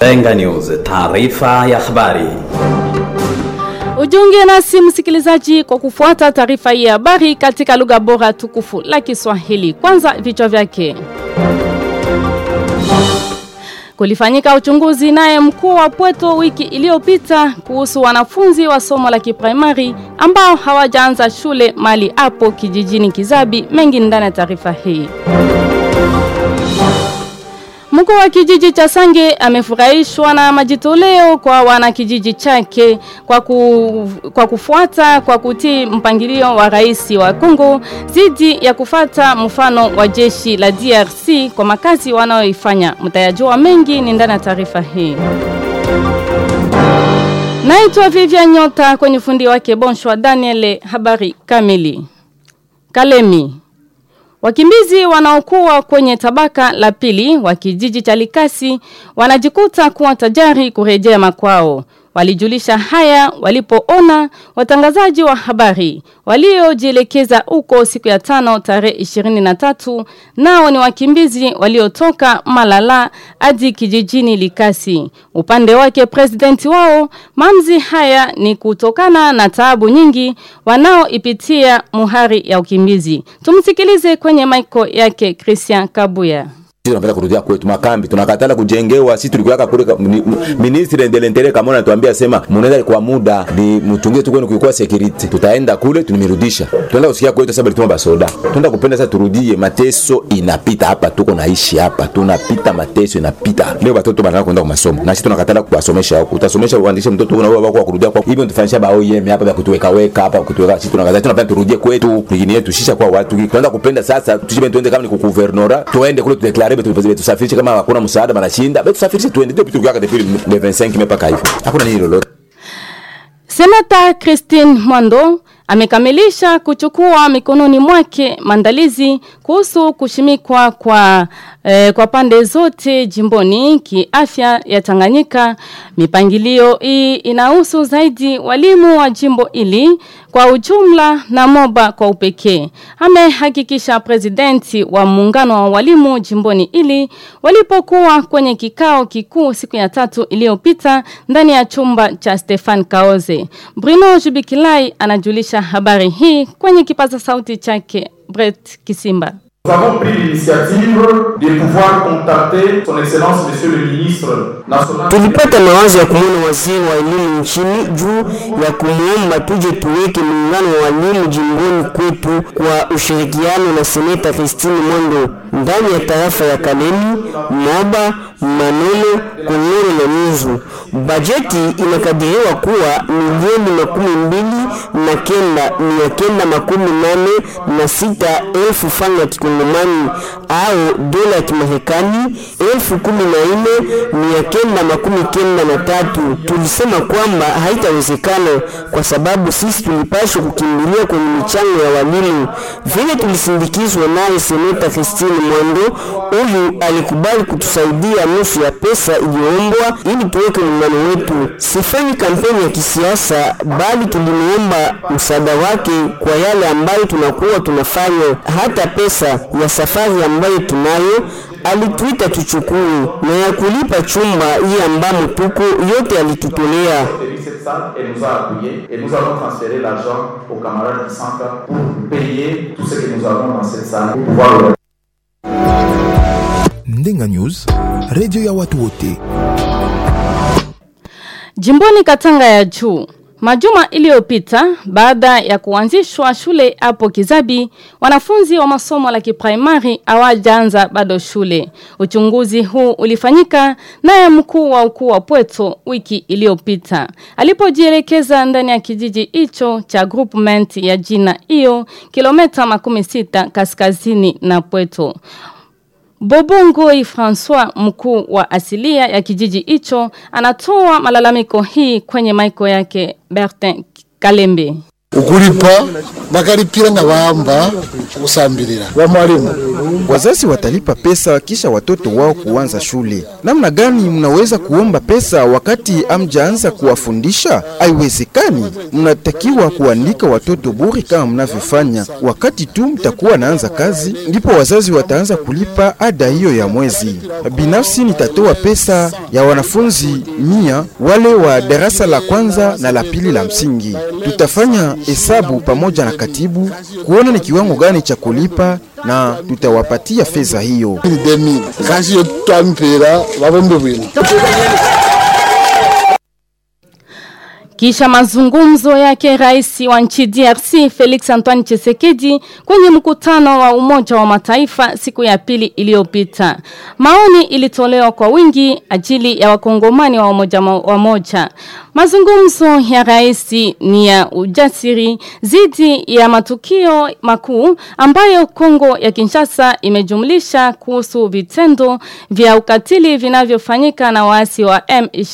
Benga News, taarifa ya habari. Ujiunge nasi msikilizaji kwa kufuata taarifa hii ya habari katika lugha bora tukufu la Kiswahili. Kwanza vichwa vyake. Kulifanyika uchunguzi naye mkuu wa Pweto wiki iliyopita kuhusu wanafunzi wa somo la kiprimari ambao hawajaanza shule mali hapo kijijini Kizabi. Mengi ndani ya taarifa hii. Mkuu wa kijiji cha Sange amefurahishwa na majitoleo kwa wanakijiji chake kwa, ku, kwa kufuata kwa kutii mpangilio wa rais wa Kongo zidi ya kufata mfano wa jeshi la DRC kwa makazi wanaoifanya. Mtayajua mengi ni ndani ya taarifa hii. Naitwa Vivian Nyota kwenye fundi wake Bonshwa Daniel habari kamili. Kalemi Wakimbizi wanaokuwa kwenye tabaka la pili wa kijiji cha Likasi wanajikuta kuwa tajari kurejea makwao. Walijulisha haya walipoona watangazaji wa habari waliojielekeza huko siku ya tano tarehe 23 nao ni wakimbizi waliotoka Malala hadi kijijini Likasi. Upande wake presidenti wao mamzi haya ni kutokana na taabu nyingi wanaoipitia muhari ya ukimbizi. Tumsikilize kwenye maiko yake Christian Kabuya. Sisi tunapenda kurudia kwetu makambi, tunakatala kujengewa. Sisi tulikuwa kule ministre de l'interieur kama anatuambia sema mnaenda kwa muda ni mtungie tu kwenu kulikuwa security. Tutaenda kule tunimirudisha. Tunaenda kusikia kwetu sababu tulituma basoda. Tunaenda kupenda sasa turudie, mateso inapita hapa, tuko naishi hapa, tunapita mateso inapita. Leo watoto wanataka kwenda kwa masomo. Na sisi tunakatala kuwasomesha huko. Utasomesha uandishe mtoto na wewe wako kurudia kwa hivyo tufanyisha ba OEM hapa ya kutuweka weka hapa kutuweka. Sisi tunakatala tunapenda turudie kwetu. Ligini yetu shisha kwa watu. Tunaenda kupenda sasa tushibe tuende kama ni ku guvernora. Tuende kule tudeklare betu tusafirishe kama hakuna msaada banashinda betu safirishe tuende ndio tukiwaka depuis le 25 mpaka hivyo hakuna nini lolote Senata Christine Mwando amekamilisha kuchukua mikononi mwake maandalizi kuhusu kushimikwa kwa eh, kwa pande zote jimboni kiafya ya Tanganyika. Mipangilio hii inahusu zaidi walimu wa jimbo ili kwa ujumla na moba kwa upekee. Amehakikisha presidenti wa muungano wa walimu jimboni ili walipokuwa kwenye kikao kikuu siku ya tatu iliyopita ndani ya chumba cha Stefan Kaoze. Bruno Jubikilai anajulisha habari hii kwenye kipaza sauti chake Brett Kisimba. Nous avons pris l'initiative de pouvoir contacter son excellence monsieur le ministre national. Tulipata mawazo ya kumwona waziri wa elimu nchini juu ya kumwomba tuje tuweke muungano wa walimu jimboni kwetu kwa ushirikiano na seneta Christine Mwando ndani ya tarafa ya Kalemi, Moba, Manolo, Kongoro na Nyuzu. Bajeti inakadiriwa kuwa milioni makumi mbili na kenda mia kenda makumi nane na sita elfu fanga ya kikongomani au dola ya kimarekani elfu kumi na nne mia kenda makumi kenda na tatu. Tulisema kwamba haitawezekana kwa sababu sisi tulipashwa kukimbilia kwenye michango ya walimu. Vile tulisindikizwa naye seneta Christine Mwando, huyu alikubali kutusaidia nusu ya pesa iliyoombwa ili tuweke muungano wetu. Sifanyi kampeni ya kisiasa, bali tulimuomba msaada wake kwa yale ambayo tunakuwa tunafanya, hata pesa ya safari ambayo tunayo alituita tuchukue na ya kulipa chumba hii ambamo tuko yote alitutolea. cette salle et nous a appuyés et nous avons transféré l'argent aux camarades du centre pour payer tout ce que nous avons dans cette salle pour pouvoir le Ndenga News, radio ya watu wote. Jimboni Katanga ya juu Majuma iliyopita baada ya kuanzishwa shule hapo Kizabi, wanafunzi wa masomo la kiprimari hawajaanza bado shule. Uchunguzi huu ulifanyika naye mkuu wa ukuu wa Pweto wiki iliyopita. Alipojielekeza ndani ya kijiji hicho cha groupment ya jina hiyo kilomita makumi sita kaskazini na Pweto. Bobongoi François mkuu wa asilia ya kijiji hicho anatoa malalamiko hii kwenye maiko yake Bertin Kalembe. ukulipa bakalipira nga bamba kusambirira ba mwalimu Wazazi watalipa pesa kisha watoto wao kuanza shule. Namna gani mnaweza kuomba pesa wakati amjaanza kuwafundisha? Haiwezekani. Mnatakiwa kuandika watoto bure kama mnavyofanya. Wakati tu mtakuwa naanza kazi, ndipo wazazi wataanza kulipa ada hiyo ya mwezi. Binafsi nitatoa pesa ya wanafunzi mia wale wa darasa la kwanza na la pili la msingi. Tutafanya hesabu pamoja na katibu kuona ni kiwango gani cha kulipa na tutawapatia fedha hiyo. ni demi kasi yo twampira babombe bwino Kisha mazungumzo yake rais wa nchi DRC Felix Antoine Tshisekedi kwenye mkutano wa Umoja wa Mataifa siku ya pili iliyopita. Maoni ilitolewa kwa wingi ajili ya wakongomani wa umoja wa moja. Mazungumzo ya rais ni ya ujasiri zidi ya matukio makuu ambayo Kongo ya Kinshasa imejumlisha kuhusu vitendo vya ukatili vinavyofanyika na waasi wa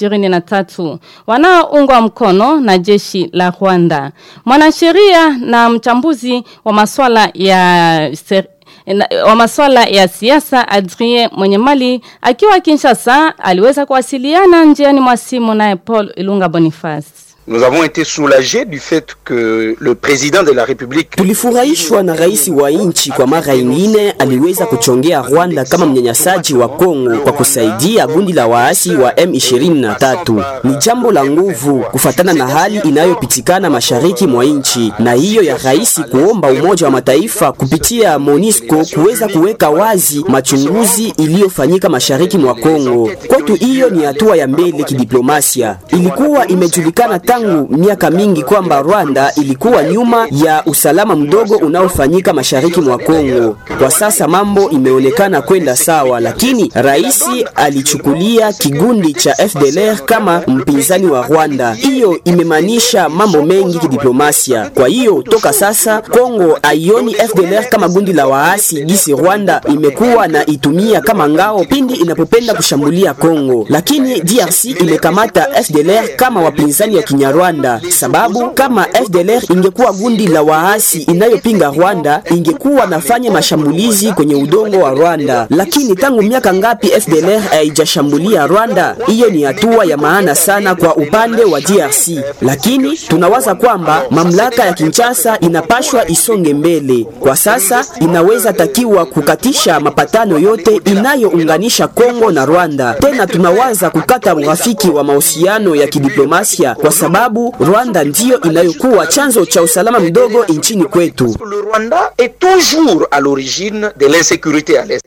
M23 wanaoungwa mkono na jeshi la Rwanda. Mwanasheria na mchambuzi wa masuala ya ser na- wa masuala ya siasa Adrien Mwenyemali akiwa Kinshasa aliweza kuwasiliana njiani mwa simu naye Paul Ilunga Boniface. Nous avons été soulagés du fait que le président de la République Tulifurahishwa na rais wa nchi kwa mara ingine aliweza kuchongea Rwanda kama mnyanyasaji wa Kongo kwa kusaidia gundi la waasi wa M23. Ni jambo la nguvu kufatana na hali inayopitikana mashariki mwa nchi, na hiyo ya rais kuomba Umoja wa Mataifa kupitia MONUSCO kuweza kuweka wazi machunguzi iliyofanyika mashariki mwa Kongo. Kwetu hiyo ni hatua ya mbele kidiplomasia. Ilikuwa imejulikana tangu miaka mingi kwamba Rwanda ilikuwa nyuma ya usalama mdogo unaofanyika mashariki mwa Kongo. Kwa sasa mambo imeonekana kwenda sawa, lakini rais alichukulia kigundi cha FDLR kama mpinzani wa Rwanda. Hiyo imemaanisha mambo mengi kidiplomasia. Kwa hiyo toka sasa Kongo haioni FDLR kama gundi la waasi gisi Rwanda imekuwa na itumia kama ngao pindi inapopenda kushambulia Kongo, lakini DRC imekamata FDLR kama wapinzani wa Kinyarwanda, sababu kama FDLR ingekuwa gundi la waasi inayopinga Rwanda ingekuwa nafanya mashambulizi kwenye udongo wa Rwanda, lakini tangu miaka ngapi FDLR haijashambulia Rwanda? Hiyo ni hatua ya maana sana kwa upande wa DRC, lakini tunawaza kwamba mamlaka ya Kinshasa inapashwa isonge mbele. Kwa sasa inaweza takiwa kukatisha mapatano yote inayounganisha Kongo na Rwanda. Tena tunawaza kukata urafiki wa mahusiano ya kidiplomasia kwa sababu Rwanda ndiyo inayokuwa chanzo cha usalama mdogo nchini kwetu. le Rwanda est toujours à l'origine de l'insécurité à l'Est.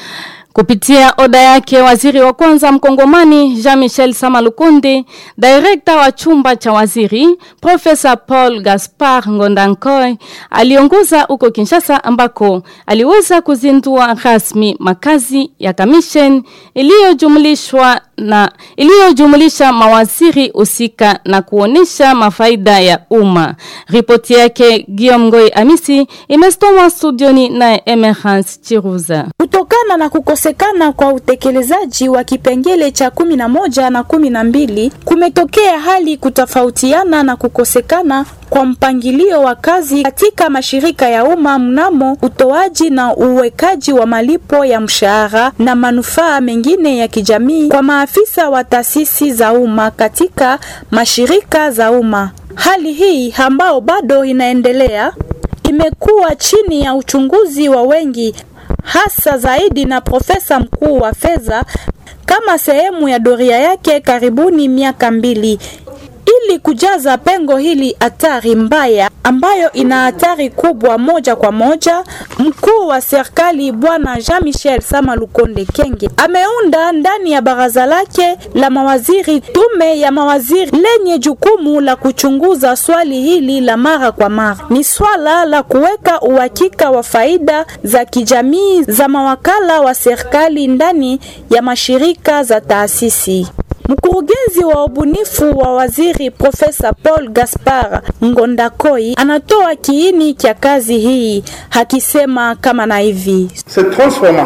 Kupitia oda yake waziri wa kwanza mkongomani Jean-Michel Samalukundi, direkta wa chumba cha waziri Profesa Paul Gaspar Ngondankoy aliongoza huko Kinshasa ambako aliweza kuzindua rasmi makazi ya commission iliyojumlishwa na iliyojumlisha mawaziri husika na kuonesha mafaida ya umma. Ripoti yake Guillaume Ngoi Amisi imesomwa studioni na Emerance Chiruza. Kutokana na kukosekana kwa utekelezaji wa kipengele cha kumi na moja na kumi na mbili kumetokea hali kutofautiana na kukosekana kwa mpangilio wa kazi katika mashirika ya umma mnamo utoaji na uwekaji wa malipo ya mshahara na manufaa mengine ya kijamii kwa maafisa wa taasisi za umma katika mashirika za umma. Hali hii ambao bado inaendelea imekuwa chini ya uchunguzi wa wengi hasa zaidi na profesa mkuu wa fedha kama sehemu ya doria yake karibuni miaka mbili ili kujaza pengo hili hatari mbaya ambayo ina hatari kubwa moja kwa moja, mkuu wa serikali bwana Jean-Michel Sama Lukonde Kenge ameunda ndani ya baraza lake la mawaziri tume ya mawaziri lenye jukumu la kuchunguza swali hili la mara kwa mara. Ni swala la kuweka uhakika wa faida za kijamii za mawakala wa serikali ndani ya mashirika za taasisi. Mkurugenzi wa ubunifu wa waziri Profesa Paul Gaspar Ngondakoi anatoa kiini cha kazi hii akisema kama na hivi: Cette transformation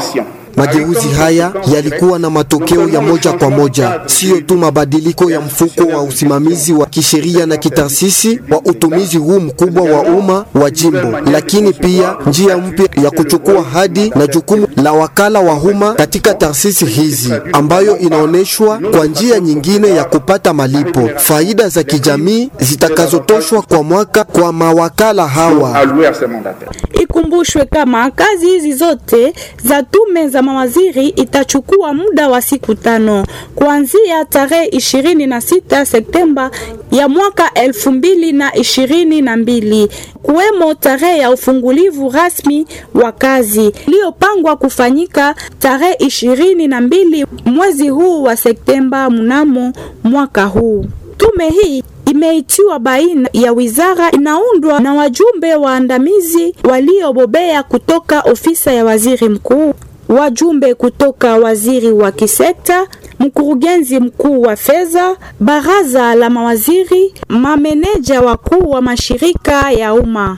Mageuzi haya yalikuwa na matokeo ya moja kwa moja, siyo tu mabadiliko ya mfuko wa usimamizi wa kisheria na kitaasisi wa utumizi huu mkubwa wa umma wa jimbo, lakini pia njia mpya ya kuchukua hadi na jukumu la wakala wa umma katika taasisi hizi, ambayo inaonyeshwa kwa njia nyingine ya kupata malipo, faida za kijamii zitakazotoshwa kwa mwaka kwa mawakala hawa. Ikumbushwe kama kazi hizi zote za tume za mawaziri itachukua muda wa siku tano kuanzia tarehe ishirini na sita Septemba ya mwaka elfu mbili na ishirini na mbili kuwemo tarehe ya ufungulivu rasmi wa kazi iliyopangwa kufanyika tarehe ishirini na mbili mwezi huu wa Septemba mnamo mwaka huu. Tume hii imeitiwa baina ya wizara inaundwa na wajumbe waandamizi waliobobea kutoka ofisa ya waziri mkuu, wajumbe kutoka waziri wa kisekta, mkurugenzi mkuu wa fedha, baraza la mawaziri, mameneja wakuu wa mashirika ya umma.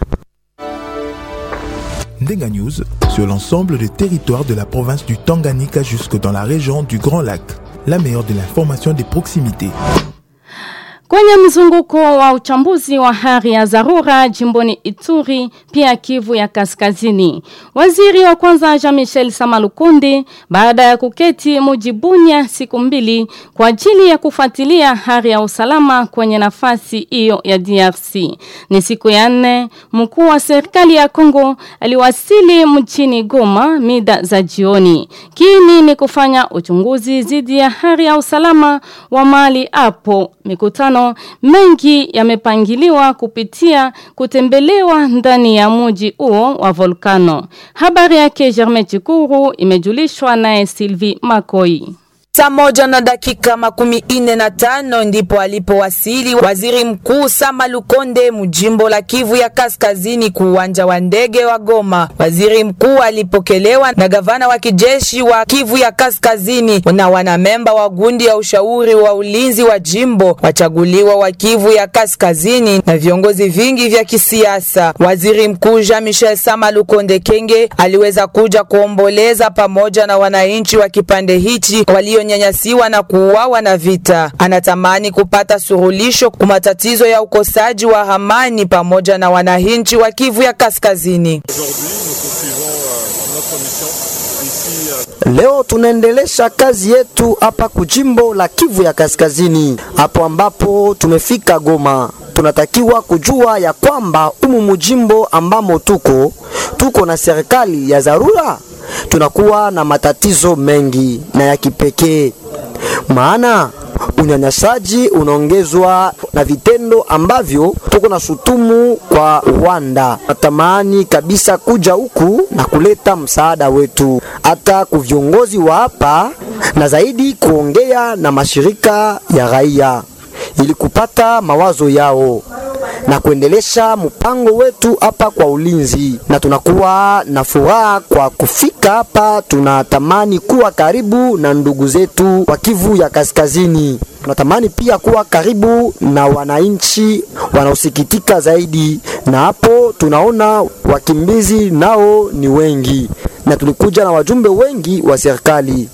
Ndenga News sur l'ensemble des territoires de la province du Tanganyika jusque dans la région du Grand Lac. La meilleure de l'information des proximités. Kwenye mzunguko wa uchambuzi wa hali ya dharura jimboni Ituri pia Kivu ya Kaskazini. Waziri wa kwanza Jean-Michel Samalukundi baada ya kuketi mujibunya siku mbili kwa ajili ya kufuatilia hali ya usalama kwenye nafasi hiyo ya DRC. Ni siku ya nne mkuu wa serikali ya Kongo aliwasili mchini Goma mida za jioni. Kini ni kufanya uchunguzi dhidi ya hali ya usalama wa mali hapo mikutano mengi yamepangiliwa kupitia kutembelewa ndani ya muji huo wa volkano. Habari yake Germain Chikuru imejulishwa naye Sylvie Makoi. Saa moja na dakika makumi ine na tano ndipo alipowasili waziri mkuu Sama Lukonde mjimbo la Kivu ya Kaskazini kuuwanja wa ndege wa Goma. Waziri mkuu alipokelewa na gavana wa kijeshi wa Kivu ya Kaskazini na wanamemba wa gundi ya ushauri wa ulinzi wa jimbo wachaguliwa wa Kivu ya Kaskazini na viongozi vingi vya kisiasa. Waziri mkuu Jean Michel Sama Lukonde Kenge aliweza kuja kuomboleza pamoja na wananchi wa kipande hichi walio walionyanyasiwa na kuuawa na vita. Anatamani kupata surulisho kwa matatizo ya ukosaji wa amani pamoja na wananchi wa Kivu ya Kaskazini. Leo tunaendelesha kazi yetu hapa kujimbo la Kivu ya Kaskazini, hapo ambapo tumefika Goma. Tunatakiwa kujua ya kwamba umu mujimbo ambamo tuko tuko na serikali ya dharura, tunakuwa na matatizo mengi na ya kipekee, maana unyanyasaji unaongezwa na vitendo ambavyo tuko na shutumu kwa Rwanda. Natamani kabisa kuja huku na kuleta msaada wetu hata ku viongozi wa hapa na zaidi kuongea na mashirika ya raia ili kupata mawazo yao na kuendelesha mpango wetu hapa kwa ulinzi, na tunakuwa na furaha kwa kufika hapa. Tunatamani kuwa karibu na ndugu zetu wa Kivu ya Kaskazini. Tunatamani pia kuwa karibu na wananchi wanaosikitika zaidi, na hapo tunaona wakimbizi nao ni wengi, na tulikuja na wajumbe wengi wa serikali.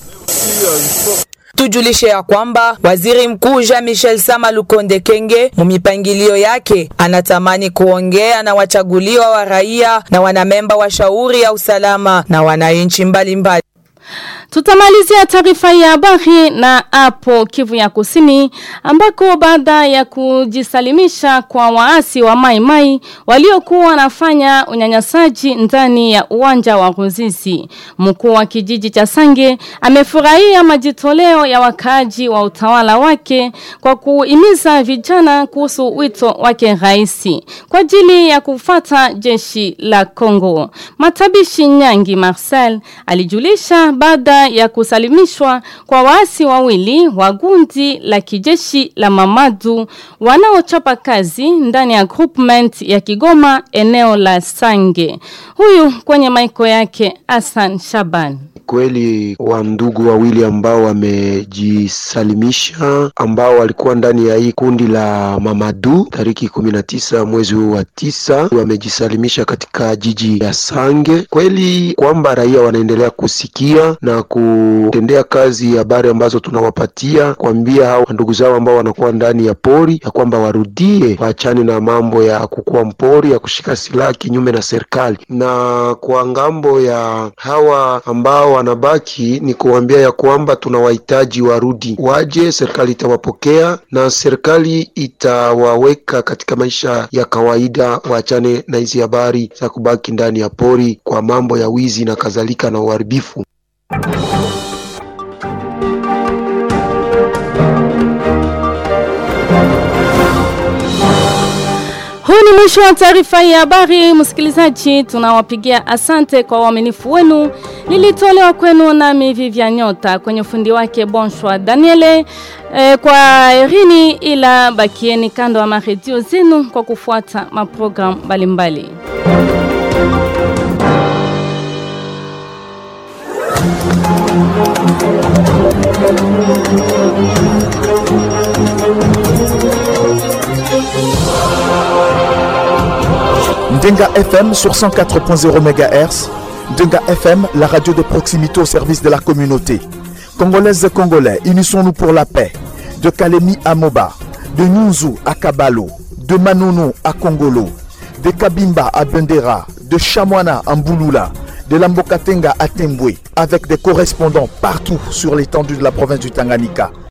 Tujulishe ya kwamba waziri mkuu Jean Michel Sama Lukonde Kenge mumipangilio yake anatamani kuongea na wachaguliwa wa raia na wanamemba wa shauri ya usalama na wananchi mbalimbali. Tutamalizia taarifa ya habari na hapo Kivu ya Kusini ambako baada ya kujisalimisha kwa waasi wa Mai Mai waliokuwa wanafanya unyanyasaji ndani ya uwanja wa Ruzizi. Mkuu wa kijiji cha Sange amefurahia majitoleo ya wakaaji wa utawala wake kwa kuhimiza vijana kuhusu wito wake raisi kwa ajili ya kufata jeshi la Kongo. Matabishi Nyangi Marcel alijulisha baada ya kusalimishwa kwa waasi wawili wa gundi la kijeshi la Mamadu wanaochapa kazi ndani ya groupment ya Kigoma eneo la Sange. Huyu kwenye maiko yake Hassan Shaban. kweli wa ndugu wawili ambao wamejisalimisha ambao walikuwa ndani ya hii kundi la Mamadu tariki kumi na tisa mwezi huu wa tisa wamejisalimisha katika jiji ya Sange. Kweli kwamba raia wanaendelea kusikia na kutendea kazi habari ambazo tunawapatia, kuambia hao ndugu zao ambao wanakuwa ndani ya pori ya kwamba warudie, waachane na mambo ya kukuwa mpori, ya kushika silaha kinyume na serikali. Na kwa ngambo ya hawa ambao wanabaki ni kuambia ya kwamba tunawahitaji warudi, waje, serikali itawapokea na serikali itawaweka katika maisha ya kawaida, waachane na hizi habari za kubaki ndani ya pori kwa mambo ya wizi na kadhalika na uharibifu. Huu ni mwisho wa taarifa ya habari. Msikilizaji, tunawapigia asante kwa uaminifu wenu. Lilitolewa kwenu nami Vivian Nyota kwenye ufundi wake Bonshwa Daniele. E, kwa erini ila bakieni kando ya maredio zenu kwa kufuata maprogram mbalimbali. Ndenga FM sur 104.0 MHz. Ndenga FM, la radio de proximité au service de la communauté. Congolaises et Congolais, unissons-nous pour la paix. De Kalemi à Moba, de Nyunzu à Kabalo, de Manono à Kongolo, de Kabimba à Bendera, de Chamwana à Mbouloula, de Lambokatenga à Tembwe, avec des correspondants partout sur l'étendue de la province du Tanganyika.